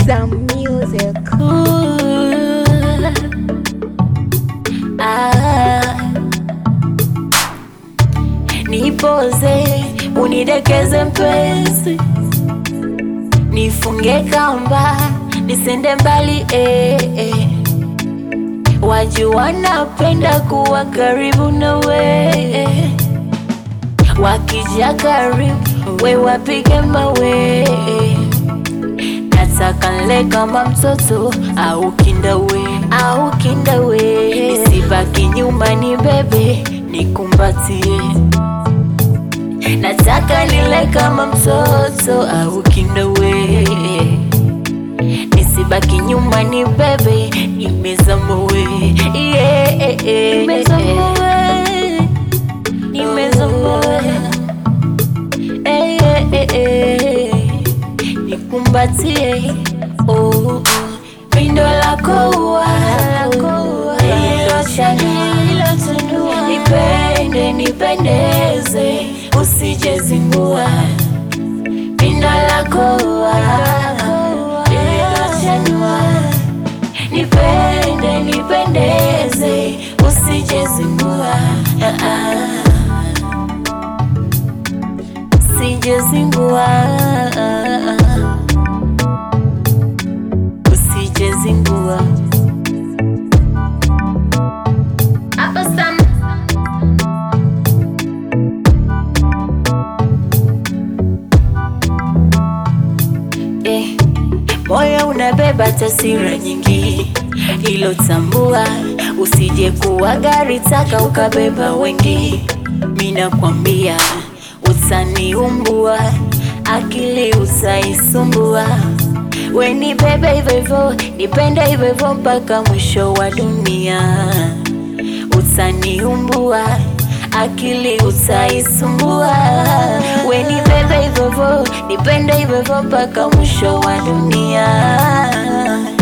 Some music. Ah, nipoze unidekeze mpenzi, nifunge kamba nisende mbali eh, eh. Wajua napenda kuwa karibu na we, wakija karibu we wapige mawe, nataka nle kama mtoto au kindawe, au kindawe, nisibaki nyuma, ni bebe nikumbatie, nataka nile kama mtoto au kindawe nisibaki nyuma ni bebe nimezama we yeah, eh, eh, nimezama we nimezama we eh, eh, eh, eh. nikumbatie oh, oh. pindo lako ua lilochanua nipende nipendeze usijezingua pindo lako ua lililochanua nipende nipendeze usijezingua ah, ah. usijezingua ah, ah. usijezingua Hapa Sam. Eh, moyo unabeba taswira nyingi, hilo tambua, usije kuwa gari taka ukabeba wengi. Mina kwambia utaniumbua, akili utaisumbua. We ni bebe hivyo hivyo, nipende hivyo hivyo mpaka mwisho wa dunia. Utaniumbua, akili utaisumbua. We ni bebe hivyo hivyo, nipende hivyo hivyo mpaka mwisho wa dunia.